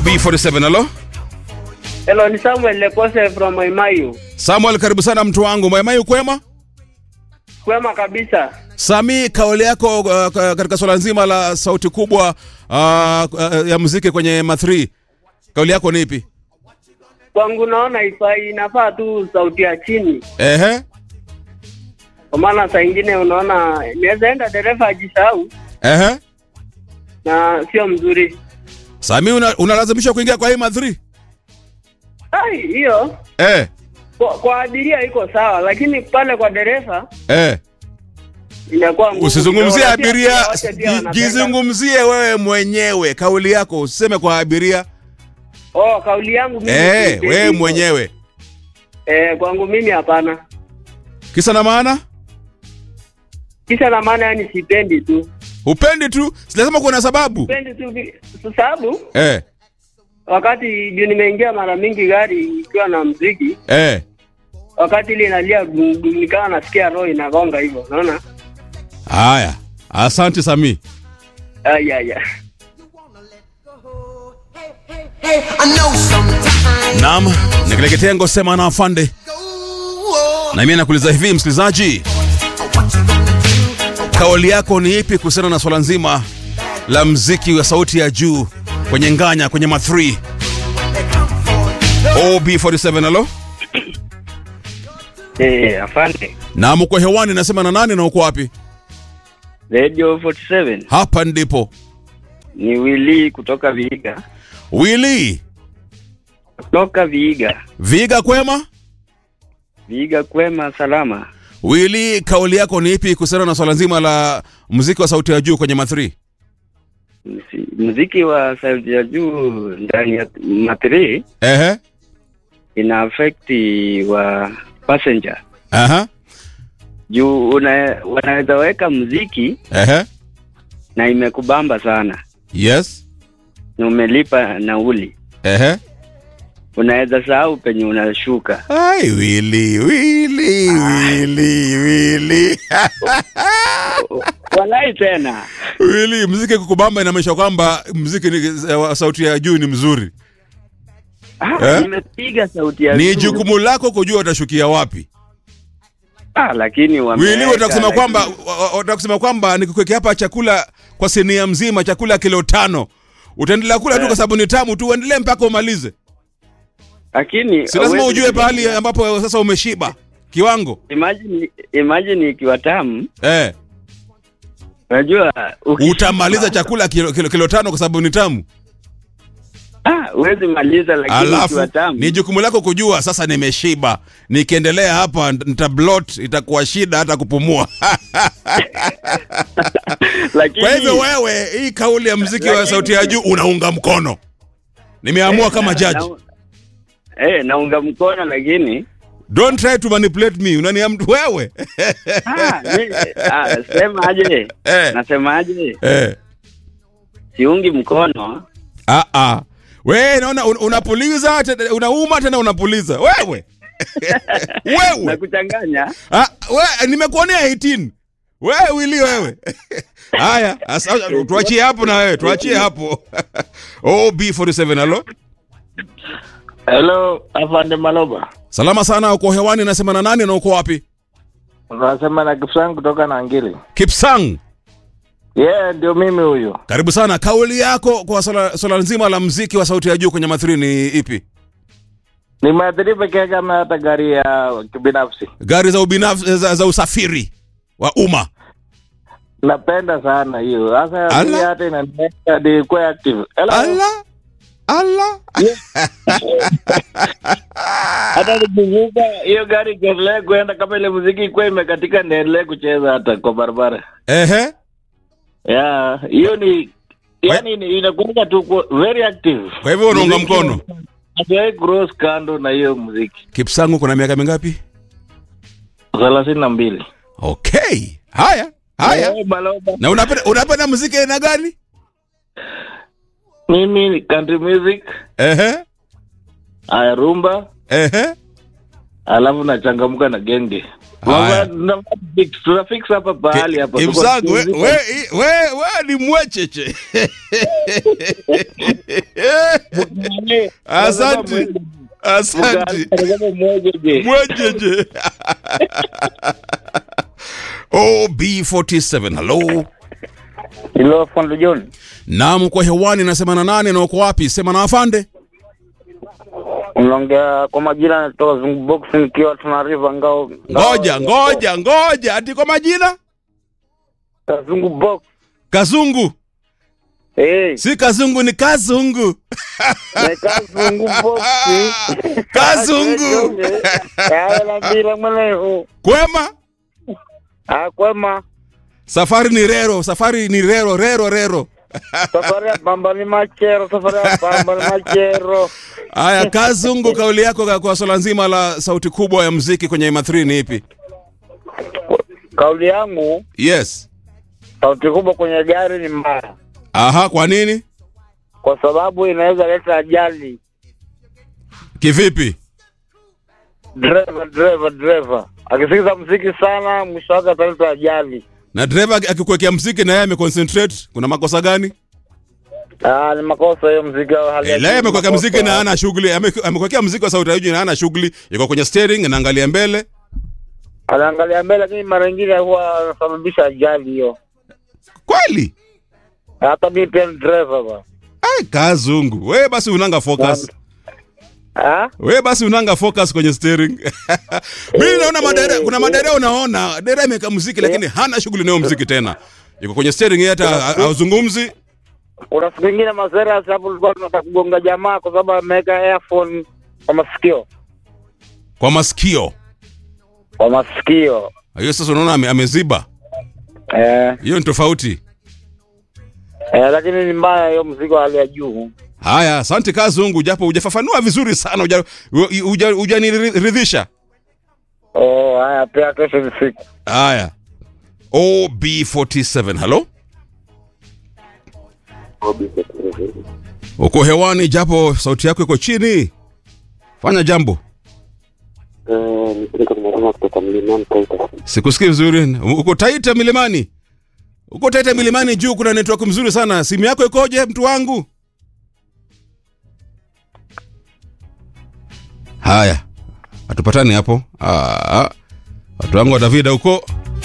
OB47 halo. Hello, ni Samuel Lekose from Maimayu. Samuel, karibu sana mtu wangu. Maimai kwema? Kwema kabisa. Sami, kauli yako uh, ka- katika swala nzima la sauti kubwa uh, uh, ya muziki kwenye ma3 kauli yako ni ipi? Kwangu naona ifai, inafaa tu sauti ya chini, Ehe, kwa maana saa ingine unaona inaweza enda dereva ajisahau ehe. na sio mzuri. Sami, una- unalazimishwa kuingia kwa hii ma3 Ai, hiyo eh, kwa, kwa abiria iko sawa, lakini pale kwa dereva eh. inakuwa ngumu Usizungumzie kidogo, na pia abiria, wote pia ji- wanapenda. jizungumzie wewe mwenyewe. Kauli yako usiseme kwa abiria. Oh, kauli yangu mimi Eh, sipendi wewe hivyo. mwenyewe. Eh, kwangu mimi hapana. Kisa na maana? Kisha na maana yani sipendi tu. Upendi tu, sijasema kuna sababu. Sipendi tu vi- kwa sababu Eh, wakati juu nimeingia mara mingi gari ikiwa na mziki eh. wakati ile inalia gung, gung, nikawa nasikia roho inagonga hivyo, unaona? Haya, asante Sami. Ay, ay, ay. I know sometimes. Naam, ni kile kitengo sema na afande. Na mimi nakuuliza hivi msikilizaji, kauli yako ni ipi kuhusiana na swala nzima la mziki wa sauti ya juu kwenye nganya kwenye ma3? OB47 halo? Eh, afande. Na mko hewani nasema na nani na uko wapi? Radio 47 Hapa ndipo. ni Willy kutoka Viiga. Willy, Kutoka Viiga. Viga kwema? Viiga kwema salama. Willy, kauli yako ni ipi kuhusiana na swala nzima la muziki wa sauti ya juu kwenye ma3? Msi- Muziki wa sauti ya juu ndani ya matri Ehe. ina affect wa passenger. Aha. Juu una, wanaweza weka muziki Ehe. na imekubamba sana Yes. na umelipa nauli, Ehe. unaweza sahau penye unashuka. Ai, Willy, Willy, Willy, Willy. Walai tena Willy, mziki kukubamba inamaanisha kwamba mziki ni, wa sauti ya juu ni mzuri. ah, Eh? nimepiga sauti ya Ni juu. jukumu lako kujua utashukia wapi. ah, lakini Willy, wameweka, utakusema lakini- kwamba utakusema kwamba nikukwekea hapa chakula kwa sinia mzima, chakula kilo tano. Utaendelea kula tu Eh. kwa sababu ni tamu tu, uendelee mpaka umalize. lakini Si lazima hauwezi- ujue pahali ambapo sasa umeshiba kiwango. imagine imagine ikiwa tamu Eh, unajua ukishiba- utamaliza chakula kilo, kilo, kilo tano kwa sababu ni tamu. ah huwezi maliza lakini Alafu ikiwa tamu ni jukumu lako kujua sasa nimeshiba, nikiendelea hapa nitablot, itakuwa shida hata kupumua. lakini Kwa hivyo wewe, hii kauli ya mziki wa Lakini- sauti ya juu unaunga mkono. Nimeamua Eh, kama na- judge. na- eh naunga mkono lakini Don't try to manipulate me. Unaniam wewe. ah, mi- ah, sema aje Eh. nasema aje eh. siungi mkono Ah ah. Wewe naona un, unapuliza tena unauma tena unapuliza. Wewe. na wewe. kuchanganya Ah, we, nimekuonea 18. Wewe wili wewe. Haya, asa- tuachie hapo na wewe, tuachie hapo. OB47 halo. Hello, afande Maloba. Salama sana uko hewani nasema na nani na uko wapi? Unasema na Kipsang kutoka Nangili. Kipsang. Yeah, ndio mimi huyo. Karibu sana. Kauli yako kwa swala, swala nzima la mziki wa sauti ya juu kwenye mathiri ni ipi? Nimeathiri peke yake ama hata gari ya kibinafsi. Gari za ubinafsi za, za usafiri wa umma. Napenda sana hiyo. Sasa Ala. mimi hata inaniweka ni kuwa active. Hello. Ala. Ala. Hata nikivuka hiyo gari ikiendelea kuenda kama ile muziki ikuwa imekatika niendelee kucheza hata kwa barabara. Ehe. Yeah, hiyo ni yani ni- inakuwa tu ku- very active. Kwa hivyo unaunga Muziki- mkono. Hatuwahi cross kando na hiyo muziki. Kipsangu kuna miaka mingapi? thelathini na mbili. Okay. Haya. Haya. Eh, Maloba. Na unapenda unapenda muziki aina gani? Mimi ni country music, Ehe. aya rumba, Ehe. alafu nachangamka na genge. Haya. Mama, tuna fix- tuna fix hapa pahali hapa. Tuko- Kimsangu we, we, we, we ni mwecheche. mwenyeje. Asante. Asante. Unasema mwenyeje. Mwejeje. OB47. Hello. Hilo Fondo John. Naam, kwa hewani nasema na nane na uko wapi? Sema na afande. Unaongea kwa majina natoka Zungu Box nikiwa tunariva ngao. Ngoja, ngoja, ngoja. Ati kwa majina? Zungu Box. Kazungu. Eh, Si kazungu ni kazungu. nika Zungu Box. Kazungu. Ya la bila mweneo. Kwema? Ah, kwema. Safari ni rero, safari ni rero, rero, rero. Safari ya bamba ni machero, safari ya bamba ni machero. Aya, Kazungu, kauli yako kwa- kwa swala nzima la sauti kubwa ya mziki kwenye M3 ni ipi? Kauli yangu, Yes. sauti kubwa kwenye gari ni mbaya, Aha, kwa nini? kwa sababu inaweza leta ajali. Kivipi? Driver, driver, driver akisikiza mziki sana, mwisho wake ataleta ajali. Na dereva akikuwekea mziki na yeye ameconcentrate, kuna makosa gani? Ah, ni makosa hiyo mziki wa hali ya Eh, leo juu, amekuwekea makosa. mziki na hana shughuli, ame- amekuwekea mziki wa sauti ya juu na hana shughuli, yuko kwenye steering anaangalia mbele. anaangalia mbele, lakini mara nyingine huwa anasababisha ajali hiyo. Kweli? Hata mimi pia ni driver ba. Ai, Kazungu. Wewe basi unanga focus. Ah, We basi unanga focus kwenye steering. Mimi naona madere, kuna madere unaona, dere ameweka muziki lakini hana shughuli nayo muziki tena. Yuko kwenye steering yeye hata ha- hauzungumzi. kuna siku ingine mazera hapo tulikuwa tunataka kugonga jamaa kwa sababu ameweka earphone kwa masikio, Kwa masikio. kwa masikio Hiyo sasa unaona ame, ameziba. eh, Hiyo ni tofauti. eh, lakini ni mbaya hiyo mziki wa hali ya juu. Haya, asante Kazungu, japo hujafafanua vizuri sana, huja- huja- hujaniridhisha. Oh, haya pia kesho ni siku. Haya. OB47, hello? Uko hewani japo sauti yako iko chini. Fanya jambo. kutoka mlimani Taita. Sikusikii vizuri. Uko Taita milimani? Uko Taita milimani juu kuna network mzuri sana. Simu yako ikoje mtu wangu? Haya. Hatupatani hapo. Ah. Watu wangu wa Davida huko.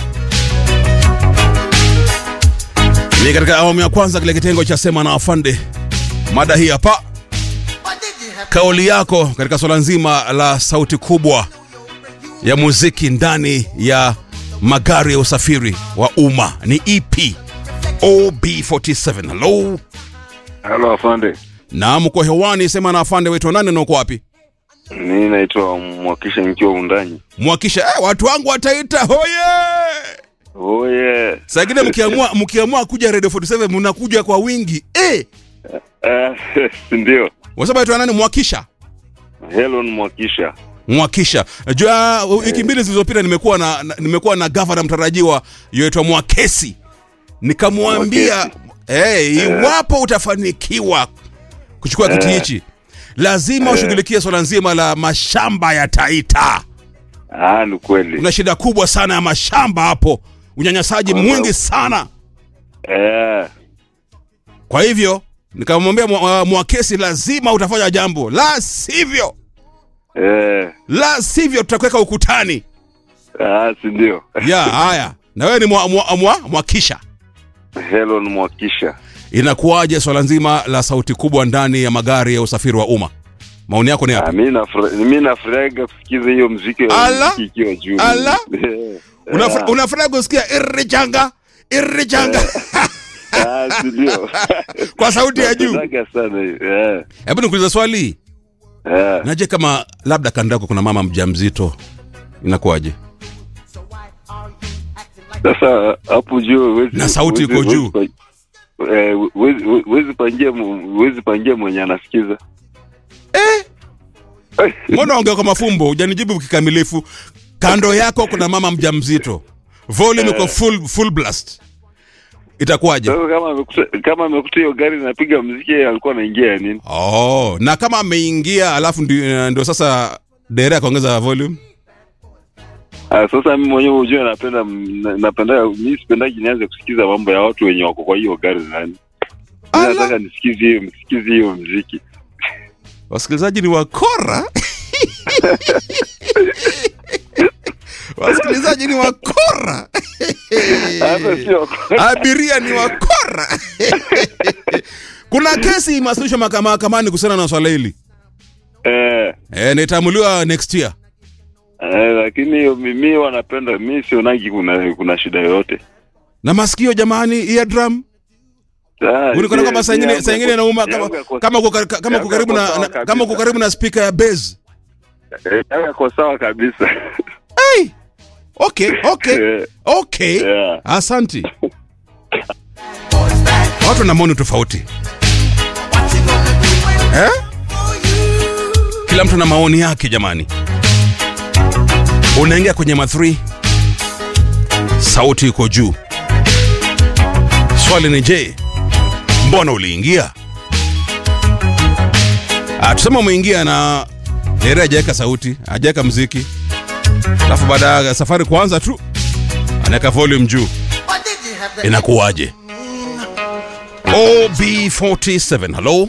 Ni katika awamu ya kwanza kile kitengo cha sema na afande. Mada hii hapa. Kauli yako katika swala nzima la sauti kubwa ya muziki ndani ya magari ya usafiri wa umma ni EP OB47. Hello. Halo afande, Na mko hewani, sema na afande wetu nane na uko wapi? mimi naitwa Mwakisha nikiwa Undanyi. Mwakisha eh, watu wangu wataita hoye. Oye, Saa ingine mkiamua mkiamua kuja Radio 47 mnakuja kwa wingi. Eh, Eh, si ndio? wasema wetu nani Mwakisha? Helen Mwakisha. Mwakisha. Jua wiki mbili zilizopita nimekuwa na, na nimekuwa na gavana mtarajiwa yoitwa Mwakesi. Nikamwambia eh, iwapo utafanikiwa kuchukua kiti hichi lazima ushughulikie swala nzima la mashamba ya Taita. Ah, ni kweli. Kuna shida kubwa sana ya mashamba hapo, unyanyasaji mwingi sana. Eh, Kwa hivyo nikamwambia Mwa- Mwakesi, lazima utafanya jambo, la sivyo, eh, la sivyo tutakuweka ukutani. ah, si ndio? ya haya na wewe ni mwa, mwa, mwa, mwakisha Helen Mwakisha. inakuwaje swala nzima la sauti kubwa ndani ya magari ya usafiri wa umma maoni yako ni Ah, yapi mimi nafura- mimi nafurahiga kusikiza hiyo mziki Ala? mziki ikiwa juu. Ala? Eh, Unafura- ah, unafurahi kusikia irrichanga irrichanga ah, si ndio? kwa sauti ya juu Napendaga sana hiyo. Eh, hebu nikuuliza swali eh. naje kama labda kando yako kuna mama mjamzito inakuwaje Sasa hapo juu huwezi- Na sauti huwezi- iko juu. huwezi pa- eh, huwezi- huwezi pangia mu- huwezi pangia mwenye anasikiza. eh mbona ongea kwa mafumbo hujanijibu kikamilifu kando yako kuna mama mjamzito volume iko full, full blast itakuwaje Sasa kama amekuta kama amekuta hiyo gari inapiga mziki yeye alikuwa anaingia ya nini? Oh, na kama ameingia alafu ndio, ndio sasa dere akaongeza volume. Ah, sasa mimi mwenyewe unajua napenda na- napenda mimi sipendaji nianze kusikiza mambo ya watu wenye wako kwa hiyo gari nani. Mimi Ala. nataka nisikize hiyo nisikize hiyo mziki. wasikilizaji ni wakora wasikilizaji ni wakora Hata sio abiria ni wakora kuna kesi imewasilishwa maka- mahakamani kuhusiana na swala hili eh, e, nitaamuliwa next year eh, lakini hiyo mimi wanapenda mi sionagi kuna kuna shida yoyote. na masikio jamani eardrum Ah, unikona mi- kama saa mi ingine yangu saa ingine yako- inauma kama yangu yako- kama uko kar- kama uko yangu karibu na yako na- sawa kama uko kabisa. karibu na speaker ya bass eh, yangu yako sawa kabisa. hey! okay okay Eh, okay yeah. asanti watu na maoni tofauti eh? kila mtu na maoni yake jamani unaingia kwenye ma3 sauti iko juu swali ni je mbona uliingia Ah, tuseme umeingia na ere hajaweka sauti hajaweka mziki alafu baada ya safari kuanza tu anaweka volume juu What did you have to inakuwaje ob47 halo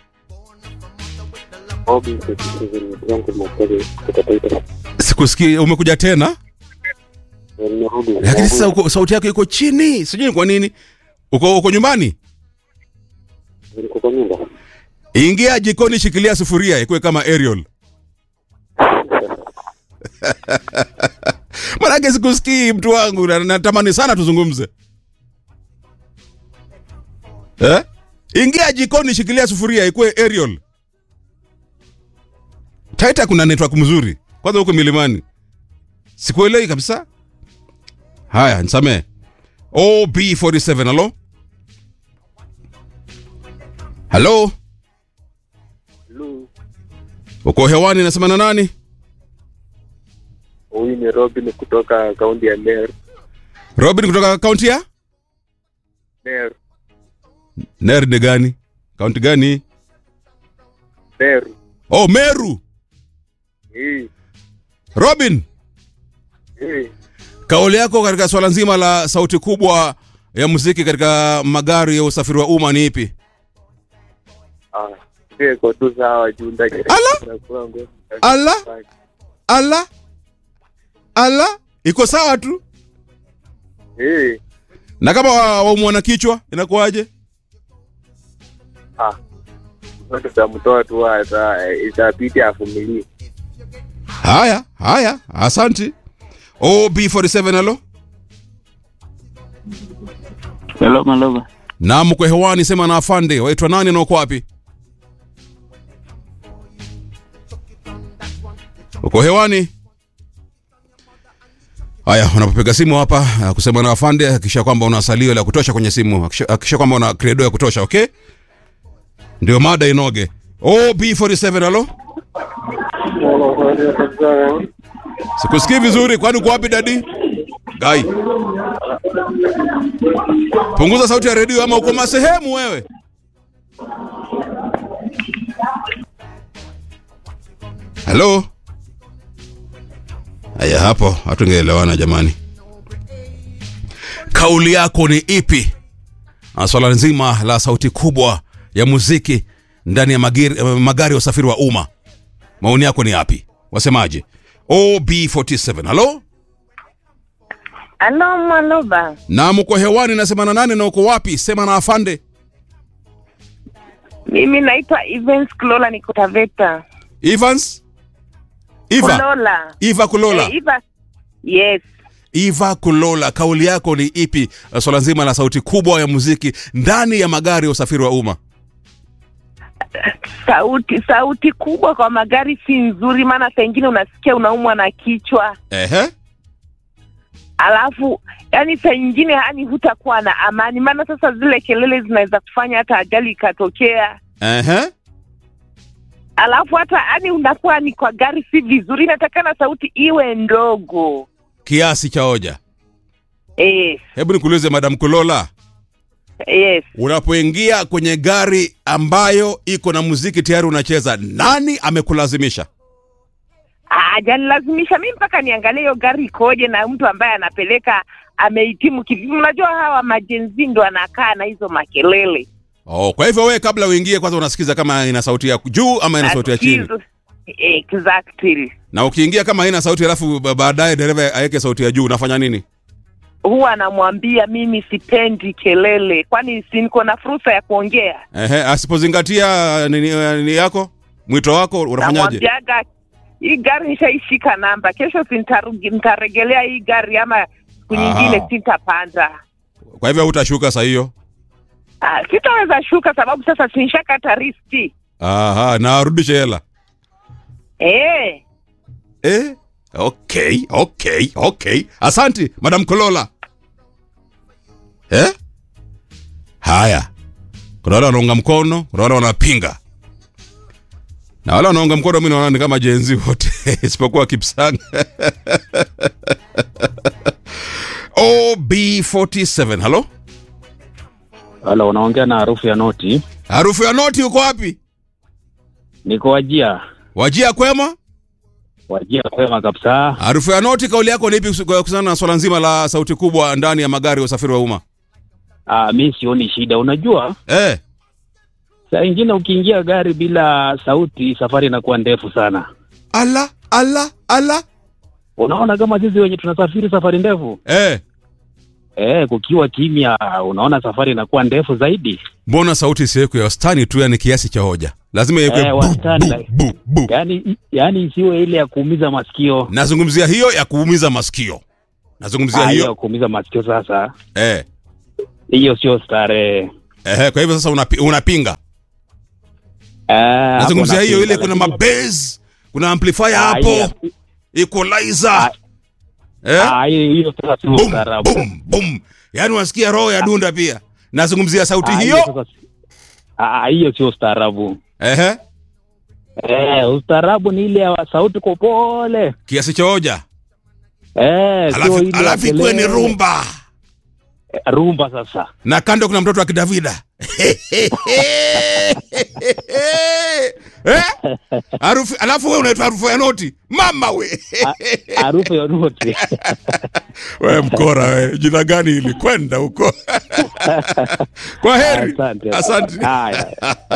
sikusikii umekuja tena lakini sasa uko, sauti yako iko chini sijui ni kwa nini uko, uko nyumbani ingia jikoni shikilia sufuria ikuwe kama ariel manake sikusikii mtu wangu na- natamani sana tuzungumze eh? ingia jikoni shikilia sufuria ikuwe ariel taita kuna network mzuri kwanza huko milimani sikuelewi kabisa haya nisamee ob47 halo halo uko hewani nasema na nani Huyu ni Robin kutoka kaunti ya Meru. robin kutoka kaunti ya Meru, ner ni gani kaunti gani Meru. oh meru Hii, robin hii. kauli yako katika swala nzima la sauti kubwa ya muziki katika magari ya usafiri wa umma ni ipi Ah, pia iko tu sawa juu ndani. Ala! Inakuwa ngumu. Ala! ala ala iko sawa tu Hii, na kama wa- waumwa na kichwa inakuwaje ah. Mtoto tamtoa tu ata itabidi avumilie. haya haya asanti ob47 halo Hello, Malova. na mko hewani sema na afande waitwa nani na uko wapi uko hewani haya unapopiga simu hapa uh, kusema na afande hakikisha kwamba una salio la kutosha kwenye simu hakikisha hakikisha kwamba una credo ya kutosha okay ndio mada inoge ob47 halo sikusikii vizuri kwani uko wapi dadi gai punguza sauti ya redio ama uko masehemu wewe halo haya hapo hatungeelewana jamani kauli yako ni ipi na swala nzima la sauti kubwa ya muziki ndani ya magiri, magari ya usafiri wa umma maoni yako ni yapi wasemaje ob47 halo Halo Maloba, na mko hewani nasema na nane na uko wapi sema na afande mimi naitwa Evans Kulola, niko Taveta. evans iva Kulola. iva kulola Eh, Eva. Yes. iva kulola kauli yako ni ipi uh, swala nzima la sauti kubwa ya muziki ndani ya magari ya usafiri wa umma Sauti sauti kubwa kwa magari si nzuri, maana saa ingine unasikia unaumwa na kichwa, ehe alafu yani saa ingine yani hutakuwa na amani, maana sasa zile kelele zinaweza kufanya hata ajali ikatokea, ehe alafu hata yani unakuwa ni kwa gari si vizuri, inatakana sauti iwe ndogo. kiasi cha hoja Yes. hebu nikuulize madam kulola Yes. unapoingia kwenye gari ambayo iko na muziki tayari unacheza nani amekulazimisha hajanilazimisha mi mpaka niangalie hiyo gari ikoje na mtu ambaye anapeleka amehitimu kivipi. Unajua hawa majenzi ndo anakaa na hizo makelele Oh, kwa hivyo wewe kabla uingie kwanza unasikiza kama ina sauti ya juu ama ina sauti ya chini. Nasikiza- Exactly. Na ukiingia kama haina sauti alafu ba- baadaye dereva aweke sauti ya juu unafanya nini? Huwa anamwambia mimi sipendi kelele, kwani si niko na fursa ya kuongea. Ehe, asipozingatia nini, nini yako mwito wako unafanyaje? Namwambiaga hii gari nishaishika namba, kesho si nitarugi- nitaregelea hii gari ama siku Aha. nyingine sitapanda. Kwa hivyo hutashuka saa hiyo. Ah, sitaweza shuka sababu sasa sinshakata riski. Aha, na arudishe hela. Eh, Eh? Okay, okay, okay. Asanti, Madam Kolola. Eh? Haya. Kuna wale wanaunga mkono, kuna wale wanapinga. Na wale wanaunga mkono mimi naona ni kama jenzi wote isipokuwa Kipsang. OB47. Halo? Halo, unaongea na harufu ya noti. Harufu ya noti uko wapi? Niko Wajia, Wajia kwema? Wajia kwema kabisa. Harufu ya noti, kauli yako ni ipi kuhusiana na swala nzima la sauti kubwa ndani ya magari ya usafiri wa umma? Ah, mi sioni shida. Unajua, Eh, saa ingine ukiingia gari bila sauti, safari inakuwa ndefu sana. ala ala ala. Unaona kama sisi wenye tunasafiri safari ndefu Eh, eh, kukiwa kimya, unaona safari inakuwa ndefu zaidi. mbona sauti isiwekwe ya wastani tu, yani kiasi cha hoja? Lazima iwekwe Eh, bu, wastani, bu, like- bu, bu. Yaani, yaani isiwe ile ya kuumiza masikio. Nazungumzia hiyo ya kuumiza masikio, nazungumzia Ah, hiyo ya hiyo kuumiza masikio sasa, eh. hiyo sio starehe. Eh, kwa hivyo sasa unapi, unapinga. Ah, Nazungumzia hapo hiyo ile, napinga, kuna lakini- mabase, kuna amplifier Ah, hapo, hiyo- equalizer eh, ah, hiyo hiyo sasa sio boom, ustaarabu. boom, boom. Yani unasikia roho ya dunda pia. Nazungumzia sauti Ah, hiyo sasa si- ah, hiyo sio ustaarabu. ehe, Eh, ustaarabu ni ile ya sauti kwa pole. kiasi cha hoja, Eh, sio alafu ile ya alafu ikuwe ni kelele. rumba Eh, rumba sasa. na kando kuna mtoto wa kidavida Eh? harufu alafu we unaitwa harufu ya noti mama we Harufu ya noti. we mkora we jina gani hili kwenda huko kwa heri Asante. asante Haya.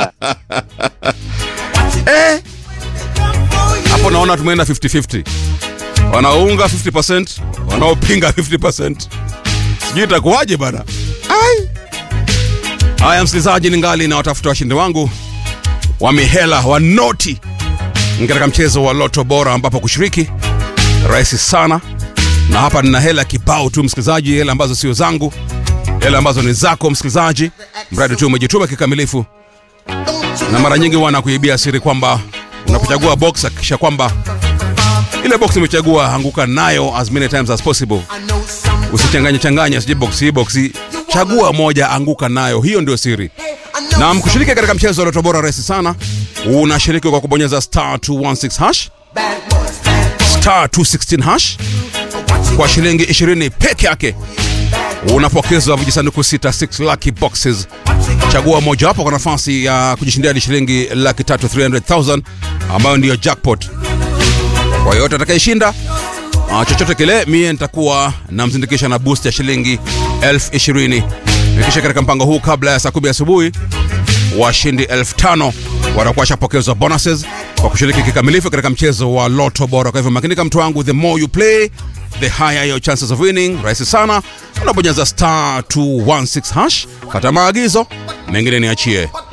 eh? hapo naona tumeenda 50-50 wanaounga 50% wanaopinga 50% sijui itakuwaje bana Ai. haya msikilizaji ningali na watafuta washindi wangu wa mihela wa noti katika mchezo wa loto bora ambapo kushiriki rahisi sana na hapa nina hela kibao tu msikilizaji hela ambazo sio zangu hela ambazo ni zako msikilizaji mradi tu umejituma kikamilifu na mara nyingi huwa nakuibia siri kwamba unapochagua box hakikisha kwamba ile box umechagua anguka nayo as many times as possible usichanganye changanye sije box hii box hii chagua moja anguka nayo hiyo ndio siri na mkushiriki katika mchezo wa loto bora rahisi sana unashiriki kwa kubonyeza star 216 hash star 216 hash kwa shilingi 20 peke yake unapokezwa vijisanduku 66 lucky boxes chagua mojawapo kwa nafasi ya kujishindia hadi shilingi laki tatu 300000 ambayo ndiyo jackpot kwa yoyote atakayeshinda uh, chochote kile mie nitakuwa namzindikisha na boost ya shilingi elfu ishirini nikisha katika mpango huu kabla ya saa kumi asubuhi washindi elfu tano watakuwa shapokezwa bonuses kwa kushiriki kikamilifu katika mchezo wa loto bora kwa hivyo makinika mtu wangu the more you play the higher your chances of winning rahisi sana unabonyeza star 216 hash kata maagizo mengine niachie